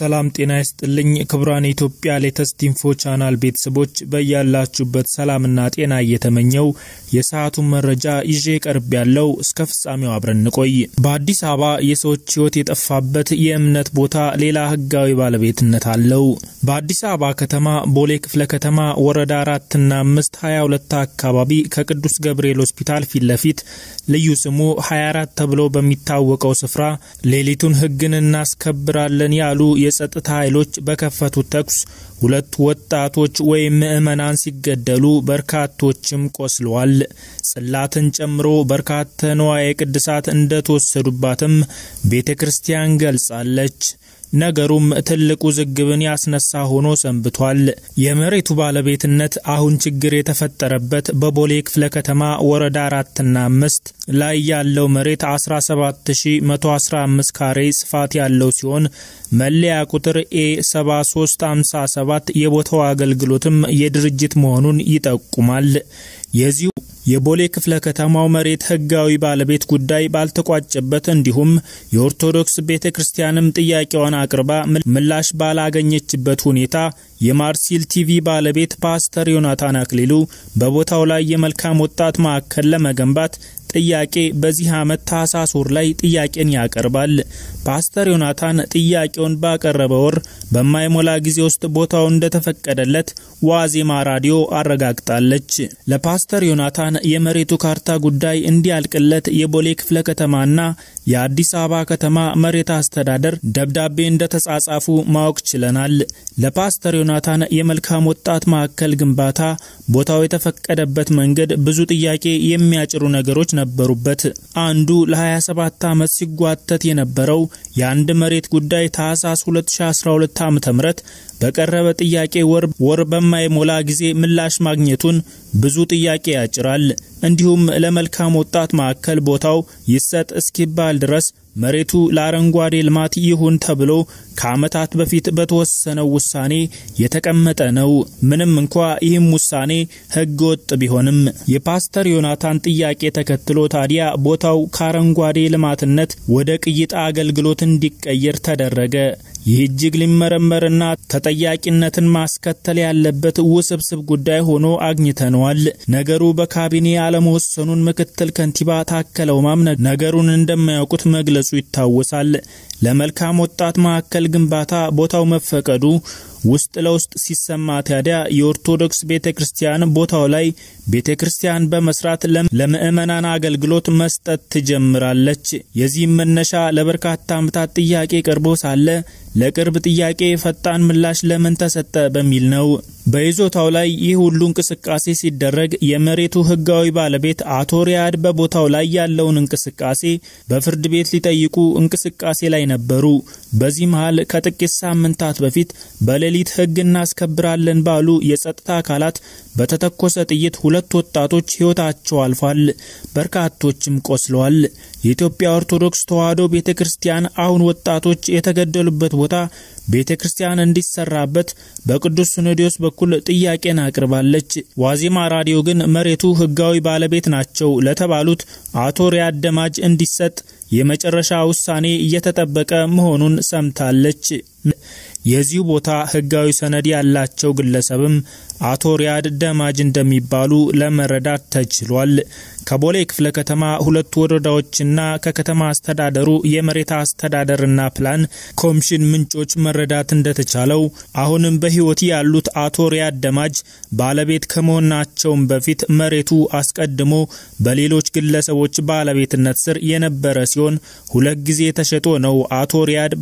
ሰላም ጤና ይስጥልኝ ክቡራን የኢትዮጵያ ሌተስት ኢንፎ ቻናል ቤተሰቦች በያላችሁበት ሰላምና ጤና እየተመኘው የሰዓቱን መረጃ ይዤ ቀርብ ያለው እስከ ፍጻሜው አብረን እንቆይ። በአዲስ አበባ የሰዎች ሕይወት የጠፋበት የእምነት ቦታ ሌላ ሕጋዊ ባለቤትነት አለው። በአዲስ አበባ ከተማ ቦሌ ክፍለ ከተማ ወረዳ አራትና አምስት ሀያ ሁለት አካባቢ ከቅዱስ ገብርኤል ሆስፒታል ፊት ለፊት ልዩ ስሙ ሀያ አራት ተብሎ በሚታወቀው ስፍራ ሌሊቱን ሕግን እናስከብራለን ያሉ የጸጥታ ኃይሎች በከፈቱት ተኩስ ሁለት ወጣቶች ወይም ምዕመናን ሲገደሉ በርካቶችም ቆስለዋል። ጽላትን ጨምሮ በርካታ ንዋየ ቅድሳት እንደተወሰዱባትም ቤተ ክርስቲያን ገልጻለች። ነገሩም ትልቅ ውዝግብን ያስነሳ ሆኖ ሰንብቷል። የመሬቱ ባለቤትነት አሁን ችግር የተፈጠረበት በቦሌ ክፍለ ከተማ ወረዳ አራትና አምስት ላይ ያለው መሬት 17115 ካሬ ስፋት ያለው ሲሆን መለያ ቁጥር ኤ 7357 የቦታው አገልግሎትም የድርጅት መሆኑን ይጠቁማል። የዚሁ የቦሌ ክፍለ ከተማው መሬት ሕጋዊ ባለቤት ጉዳይ ባልተቋጨበት እንዲሁም የኦርቶዶክስ ቤተ ክርስቲያንም ጥያቄዋን አቅርባ ምላሽ ባላገኘችበት ሁኔታ የማርሲል ቲቪ ባለቤት ፓስተር ዮናታን አክሊሉ በቦታው ላይ የመልካም ወጣት ማዕከል ለመገንባት ጥያቄ በዚህ ዓመት ታህሳስ ወር ላይ ጥያቄን ያቀርባል። ፓስተር ዮናታን ጥያቄውን ባቀረበ ወር በማይሞላ ጊዜ ውስጥ ቦታው እንደተፈቀደለት ዋዜማ ራዲዮ አረጋግጣለች። ለፓስተር ዮናታን የመሬቱ ካርታ ጉዳይ እንዲያልቅለት የቦሌ ክፍለ ከተማና የአዲስ አበባ ከተማ መሬት አስተዳደር ደብዳቤ እንደተጻጻፉ ማወቅ ችለናል። ለፓስተር ዮናታን የመልካም ወጣት ማዕከል ግንባታ ቦታው የተፈቀደበት መንገድ ብዙ ጥያቄ የሚያጭሩ ነገሮች ነበሩበት። አንዱ ለ27 ዓመት ሲጓተት የነበረው የአንድ መሬት ጉዳይ ታህሳስ 2012 ዓ.ም በቀረበ ጥያቄ ወር ወር በማይሞላ ጊዜ ምላሽ ማግኘቱን ብዙ ጥያቄ ያጭራል። እንዲሁም ለመልካም ወጣት ማዕከል ቦታው ይሰጥ እስኪባል ድረስ መሬቱ ለአረንጓዴ ልማት ይሁን ተብሎ ከዓመታት በፊት በተወሰነው ውሳኔ የተቀመጠ ነው። ምንም እንኳ ይህም ውሳኔ ሕገ ወጥ ቢሆንም የፓስተር ዮናታን ጥያቄ ተከትሎ ታዲያ ቦታው ከአረንጓዴ ልማትነት ወደ ቅይጣ አገልግሎት እንዲቀየር ተደረገ። ይህ እጅግ ሊመረመርና ተጠያቂነትን ማስከተል ያለበት ውስብስብ ጉዳይ ሆኖ አግኝተነዋል። ነገሩ በካቢኔ አለመወሰኑን ምክትል ከንቲባ ታከለ ኡማም ነገሩን እንደማያውቁት መግለጹ ይታወሳል። ለመልካም ወጣት ማዕከል ግንባታ ቦታው መፈቀዱ ውስጥ ለውስጥ ሲሰማ ታዲያ የኦርቶዶክስ ቤተ ክርስቲያን ቦታው ላይ ቤተ ክርስቲያን በመስራት ለምዕመናን አገልግሎት መስጠት ትጀምራለች። የዚህም መነሻ ለበርካታ ዓመታት ጥያቄ ቀርቦ ሳለ ለቅርብ ጥያቄ ፈጣን ምላሽ ለምን ተሰጠ በሚል ነው። በይዞታው ላይ ይህ ሁሉ እንቅስቃሴ ሲደረግ የመሬቱ ሕጋዊ ባለቤት አቶ ሪያድ በቦታው ላይ ያለውን እንቅስቃሴ በፍርድ ቤት ሊጠይቁ እንቅስቃሴ ላይ ነበሩ። በዚህ መሃል ከጥቂት ሳምንታት በፊት በሌሊት ሕግ እናስከብራለን ባሉ የጸጥታ አካላት በተተኮሰ ጥይት ሁለት ወጣቶች ሕይወታቸው አልፏል። በርካቶችም ቆስለዋል። የኢትዮጵያ ኦርቶዶክስ ተዋሕዶ ቤተ ክርስቲያን አሁን ወጣቶች የተገደሉበት ቦታ ቤተ ክርስቲያን እንዲሰራበት በቅዱስ ሲኖዶስ በኩል ጥያቄን አቅርባለች። ዋዜማ ራዲዮ ግን መሬቱ ሕጋዊ ባለቤት ናቸው ለተባሉት አቶ ሪያድ ደማጅ እንዲሰጥ የመጨረሻ ውሳኔ እየተጠበቀ መሆኑን ሰምታለች። የዚሁ ቦታ ሕጋዊ ሰነድ ያላቸው ግለሰብም አቶ ሪያድ ደማጅ እንደሚባሉ ለመረዳት ተችሏል። ከቦሌ ክፍለ ከተማ ሁለት ወረዳዎችና ከከተማ አስተዳደሩ የመሬት አስተዳደርና ፕላን ኮሚሽን ምንጮች መረዳት እንደተቻለው አሁንም በሕይወት ያሉት አቶ ሪያድ ደማጅ ባለቤት ከመሆናቸውም በፊት መሬቱ አስቀድሞ በሌሎች ግለሰቦች ባለቤትነት ስር የነበረ ሲሆን ሁለት ጊዜ ተሸጦ ነው አቶ ሪያድ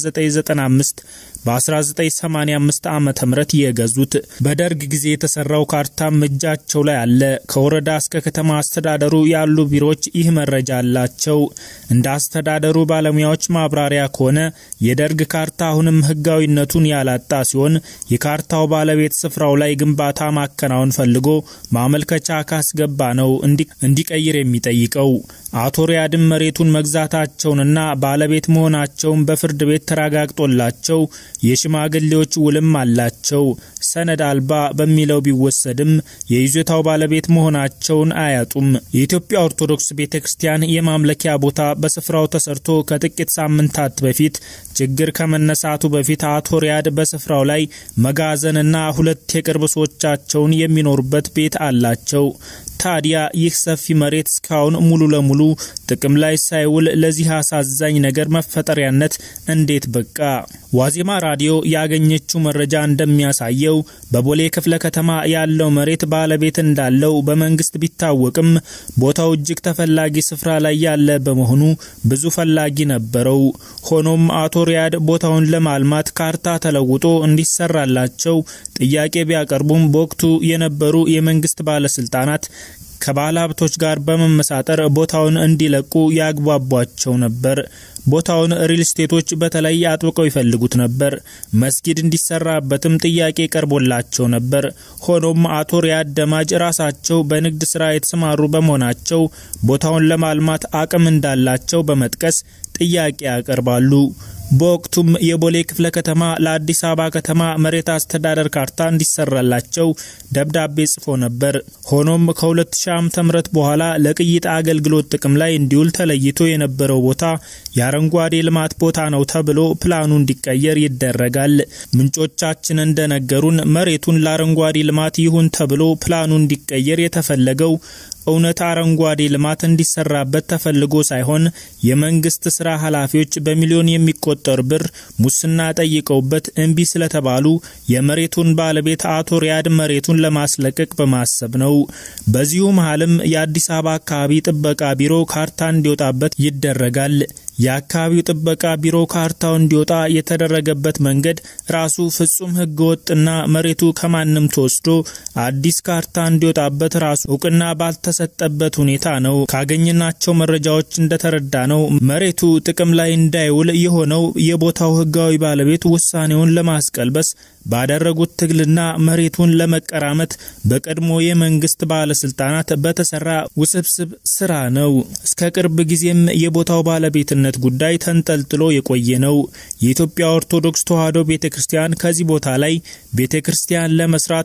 በ1995 በ1985 ዓ ም የገዙት። በደርግ ጊዜ የተሰራው ካርታም እጃቸው ላይ አለ። ከወረዳ እስከ ከተማ አስተዳደሩ ያሉ ቢሮዎች ይህ መረጃ አላቸው። እንደ አስተዳደሩ ባለሙያዎች ማብራሪያ ከሆነ የደርግ ካርታ አሁንም ሕጋዊነቱን ያላጣ ሲሆን የካርታው ባለቤት ስፍራው ላይ ግንባታ ማከናወን ፈልጎ ማመልከቻ ካስገባ ነው እንዲቀይር የሚጠይቀው። አቶ ሪያድም መሬቱን መግዛታቸውንና ባለቤት መሆናቸውን በፍርድ ቤት ተረጋግጦላቸው የሽማግሌዎች ውልም አላቸው። ሰነድ አልባ በሚለው ቢወሰድም የይዞታው ባለቤት መሆናቸውን አያጡም። የኢትዮጵያ ኦርቶዶክስ ቤተ ክርስቲያን የማምለኪያ ቦታ በስፍራው ተሰርቶ ከጥቂት ሳምንታት በፊት ችግር ከመነሳቱ በፊት አቶ ሪያድ በስፍራው ላይ መጋዘንና ሁለት የቅርብ ሰዎቻቸውን የሚኖሩበት ቤት አላቸው። ታዲያ ይህ ሰፊ መሬት እስካሁን ሙሉ ለሙሉ ጥቅም ላይ ሳይውል ለዚህ አሳዛኝ ነገር መፈጠሪያነት እንዴት በቃ? ዋዜማ ራዲዮ ያገኘችው መረጃ እንደሚያሳየው በቦሌ ክፍለ ከተማ ያለው መሬት ባለቤት እንዳለው በመንግስት ቢታወቅም ቦታው እጅግ ተፈላጊ ስፍራ ላይ ያለ በመሆኑ ብዙ ፈላጊ ነበረው። ሆኖም አቶ ሪያድ ቦታውን ለማልማት ካርታ ተለውጦ እንዲሰራላቸው ጥያቄ ቢያቀርቡም በወቅቱ የነበሩ የመንግስት ባለስልጣናት ከባለ ሀብቶች ጋር በመመሳጠር ቦታውን እንዲለቁ ያግባቧቸው ነበር። ቦታውን ሪል ስቴቶች በተለይ አጥብቀው ይፈልጉት ነበር። መስጊድ እንዲሰራበትም ጥያቄ ቀርቦላቸው ነበር። ሆኖም አቶ ሪያድ ደማጅ ራሳቸው በንግድ ስራ የተሰማሩ በመሆናቸው ቦታውን ለማልማት አቅም እንዳላቸው በመጥቀስ ጥያቄ ያቀርባሉ። በወቅቱም የቦሌ ክፍለ ከተማ ለአዲስ አበባ ከተማ መሬት አስተዳደር ካርታ እንዲሰራላቸው ደብዳቤ ጽፎ ነበር። ሆኖም ከ2000 ዓ.ም በኋላ ለቅይጥ አገልግሎት ጥቅም ላይ እንዲውል ተለይቶ የነበረው ቦታ የአረንጓዴ ልማት ቦታ ነው ተብሎ ፕላኑ እንዲቀየር ይደረጋል። ምንጮቻችን እንደነገሩን መሬቱን ለአረንጓዴ ልማት ይሁን ተብሎ ፕላኑ እንዲቀየር የተፈለገው እውነት አረንጓዴ ልማት እንዲሰራበት ተፈልጎ ሳይሆን የመንግስት ስራ ኃላፊዎች በሚሊዮን የሚቆጠር ብር ሙስና ጠይቀውበት እምቢ ስለተባሉ የመሬቱን ባለቤት አቶ ሪያድ መሬቱን ለማስለቀቅ በማሰብ ነው። በዚሁ መሀልም የአዲስ አበባ አካባቢ ጥበቃ ቢሮ ካርታ እንዲወጣበት ይደረጋል። የአካባቢው ጥበቃ ቢሮ ካርታው እንዲወጣ የተደረገበት መንገድ ራሱ ፍጹም ህገወጥና መሬቱ ከማንም ተወስዶ አዲስ ካርታ እንዲወጣበት ራሱ እውቅና ባልተሰጠበት ሁኔታ ነው። ካገኘናቸው መረጃዎች እንደተረዳ ነው መሬቱ ጥቅም ላይ እንዳይውል የሆነው የቦታው ህጋዊ ባለቤት ውሳኔውን ለማስቀልበስ ባደረጉት ትግልና መሬቱን ለመቀራመት በቀድሞ የመንግስት ባለስልጣናት በተሰራ ውስብስብ ስራ ነው። እስከ ቅርብ ጊዜም የቦታው ባለቤትነት ጉዳይ ተንጠልጥሎ የቆየ ነው። የኢትዮጵያ ኦርቶዶክስ ተዋሕዶ ቤተ ክርስቲያን ከዚህ ቦታ ላይ ቤተ ክርስቲያን ለመስራት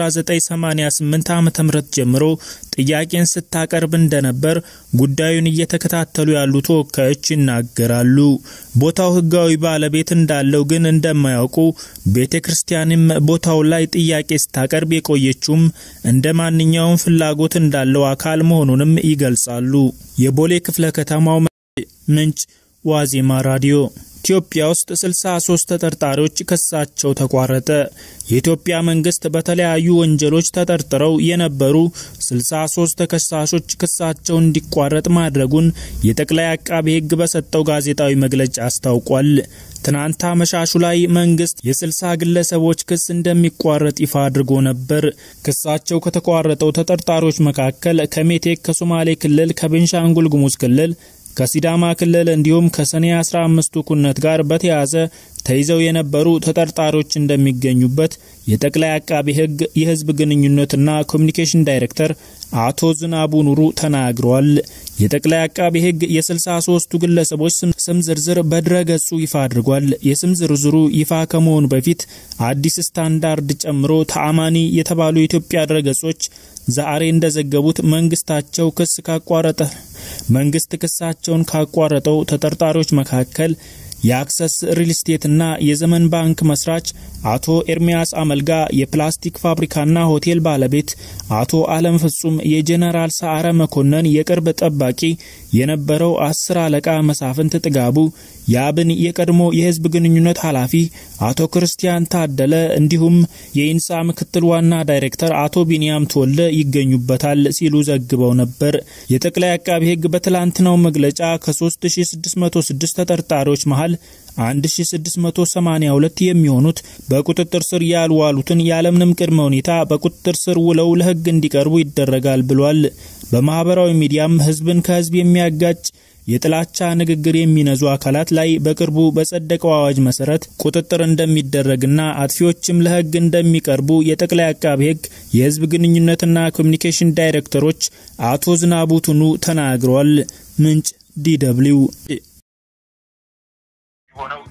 ከ1988 ዓ ም ጀምሮ ጥያቄን ስታቀርብ እንደነበር ጉዳዩን እየተከታተሉ ያሉ ተወካዮች ይናገራሉ። ቦታው ህጋዊ ባለቤት እንዳለው ግን እንደማያውቁ ቤተ ክርስቲያንም ቦታው ላይ ጥያቄ ስታቀርብ የቆየችውም እንደ ማንኛውም ፍላጎት እንዳለው አካል መሆኑንም ይገልጻሉ። የቦሌ ክፍለ ከተማው ምንጭ ዋዜማ ራዲዮ ኢትዮጵያ ውስጥ 63 ተጠርጣሪዎች ክሳቸው ተቋረጠ። የኢትዮጵያ መንግስት በተለያዩ ወንጀሎች ተጠርጥረው የነበሩ 63 ተከሳሾች ክሳቸው እንዲቋረጥ ማድረጉን የጠቅላይ አቃቤ ሕግ በሰጠው ጋዜጣዊ መግለጫ አስታውቋል። ትናንት አመሻሹ ላይ መንግስት የ60 ግለሰቦች ክስ እንደሚቋረጥ ይፋ አድርጎ ነበር። ክሳቸው ከተቋረጠው ተጠርጣሪዎች መካከል ከሜቴክ፣ ከሶማሌ ክልል፣ ከቤንሻንጉል ጉሙዝ ክልል ከሲዳማ ክልል እንዲሁም ከሰኔ 15ቱ ኩነት ጋር በተያያዘ ተይዘው የነበሩ ተጠርጣሪዎች እንደሚገኙበት የጠቅላይ አቃቢ ሕግ የህዝብ ግንኙነትና ኮሚኒኬሽን ዳይሬክተር አቶ ዝናቡ ኑሩ ተናግረዋል። የጠቅላይ አቃቢ ሕግ የ63ቱ ግለሰቦች ስም ዝርዝር በድረ ገጹ ይፋ አድርጓል። የስም ዝርዝሩ ይፋ ከመሆኑ በፊት አዲስ ስታንዳርድ ጨምሮ ተአማኒ የተባሉ የኢትዮጵያ ድረ ገጾች ዛሬ እንደዘገቡት መንግስታቸው ክስ ካቋረጠ መንግስት ክሳቸውን ካቋረጠው ተጠርጣሪዎች መካከል የአክሰስ ሪል ስቴትና የዘመን ባንክ መስራች አቶ ኤርሚያስ አመልጋ፣ የፕላስቲክ ፋብሪካና ሆቴል ባለቤት አቶ አለም ፍጹም፣ የጄኔራል ሰዓረ መኮንን የቅርብ ጠባቂ የነበረው አስር አለቃ መሳፍንት ጥጋቡ፣ የአብን የቀድሞ የህዝብ ግንኙነት ኃላፊ አቶ ክርስቲያን ታደለ እንዲሁም የኢንሳ ምክትል ዋና ዳይሬክተር አቶ ቢንያም ተወልደ ይገኙበታል ሲሉ ዘግበው ነበር። የጠቅላይ አቃቢ ህግ በትላንትናው መግለጫ ከ3606 ተጠርጣሪዎች መሃል 1682 የሚሆኑት በቁጥጥር ስር ያልዋሉትን ያለምንም ቅድመ ሁኔታ በቁጥጥር ስር ውለው ለህግ እንዲቀርቡ ይደረጋል ብሏል። በማህበራዊ ሚዲያም ህዝብን ከህዝብ የሚያጋጭ የጥላቻ ንግግር የሚነዙ አካላት ላይ በቅርቡ በጸደቀው አዋጅ መሰረት ቁጥጥር እንደሚደረግና አጥፊዎችም ለህግ እንደሚቀርቡ የጠቅላይ አቃቢ ህግ የህዝብ ግንኙነትና ኮሚኒኬሽን ዳይሬክተሮች አቶ ዝናቡ ቱኑ ተናግረዋል። ምንጭ ዲደብሊው ሆነው